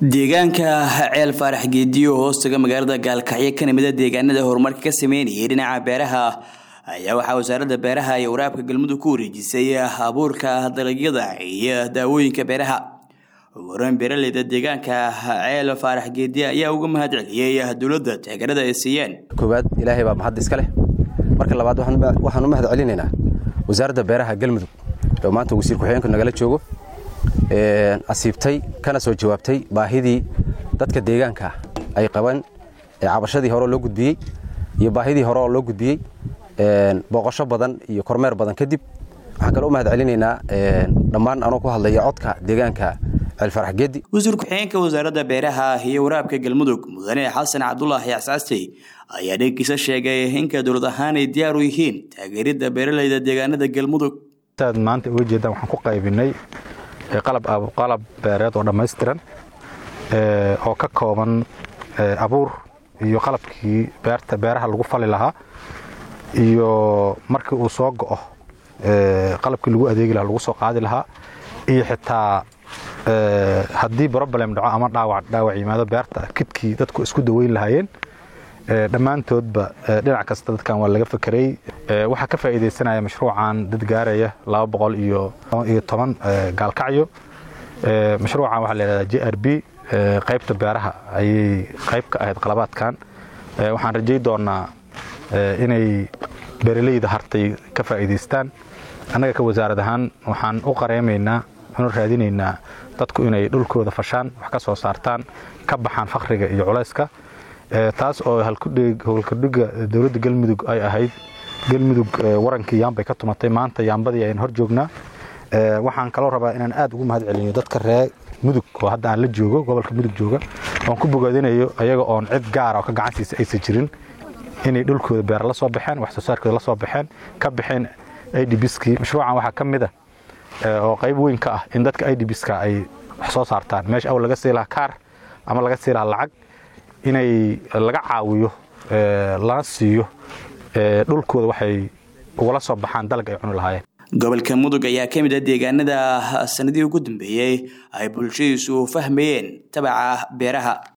deegaanka ceel faarax geediyo hoostaga magaalada gaalkacyo ka nimida deegaanada horumarka ka sameynayay dhinaca beeraha ayaa waxaa wasaaradda beeraha iyo waraabka galmudug ku wareejisay abuurka dalagyada iyo daawooyinka beeraha horan beeraleyda deegaanka ceel faarax geediye ayaa uga mahad celiyey dowladda taageerada ay siiyeen koowaad ilaahay baa mahad iska leh marka labaad waxaan u mahad celinaynaa wasaaradda beeraha galmudug oo maanta wasiir ku-xigeenku nagala joogo asiibtay kana soo jawaabtay baahidii dadka deegaanka ay qaban cabashadii hore loo gudbiyey iyo baahidii hore oo loo gudbiyey booqasho badan iyo kormeer badan kadib waxaan kaloo u mahad celinaynaa dhammaan anoo ku hadlaya codka deegaanka ceelfarax geedi wasiir ku-xigeenka wasaaradda beeraha iyo waraabka galmudug mudane xasan cabdulaahi axsaastey ayaa dhankiisa sheegay inka dowlad ahaan ay diyaar u yihiin taageeridda beeraleyda deegaanada galmudug saad maanta uga jeedaan waxaan ku qaybinay qalab beereed oo dhammaystiran oo ka kooban abuur iyo qalabkii beerta beeraha lagu fali lahaa iyo markii uu soo go'o qalabkii lagu adeegi lahaa lagu soo qaadi lahaa iyo xitaa haddii broblem dhaco ama dhaawac dhaawac yimaado beerta kidkii dadku isku daweyn lahaayeen dhammaantoodba dhinac kasta dadkan waa laga fakerey waxaa ka faa'iidaysanaya mashruucan dad gaaraya laba boqol iyo toban gaalkacyo mashruucan waxaa la yidhahdaa j r b qaybta beeraha ayay qayb ka ahayd qalabaadkan waxaan rajay doonaa inay beeraleyda hartay ka faa'iidaystaan annaga ka wasaarad ahaan waxaan u qareemaynaa waxaanu raadinaynaa dadku inay dhulkooda fashaan wax ka soo saartaan ka baxaan fakhriga iyo culayska taas oo howlkadhiga dowladda galmudug ay ahayd galmudug warankii yaambay ka tumatay maanta yaambadii ayaan hor joognaa waxaan kaloo rabaa inaan aad ugu mahad celiyo dadka reer mudug oo hadda aan la joogo gobolka mudug jooga oon ku bogaadinayo ayaga oon cid gaara oo ka gacansiisa aysan jirin inay dhulkooda beera la soo baxeen wax soo saarkooda la soo baxeen ka baxeen idbskii mashruucan waxaa ka mid ah oo qayb weyn ka ah in dadka idbska ay wax soo saartaan meesha awl laga sii lahaa kaar ama laga sii lahaa lacag inay laga caawiyo lana siiyo dhulkooda waxay ugala soo baxaan dalag ay cuni lahaayeen gobolka mudug ayaa ka mid ah deegaanada sanadihii ugu dambeeyey ay bulshadiisu fahmayeen tabaca beeraha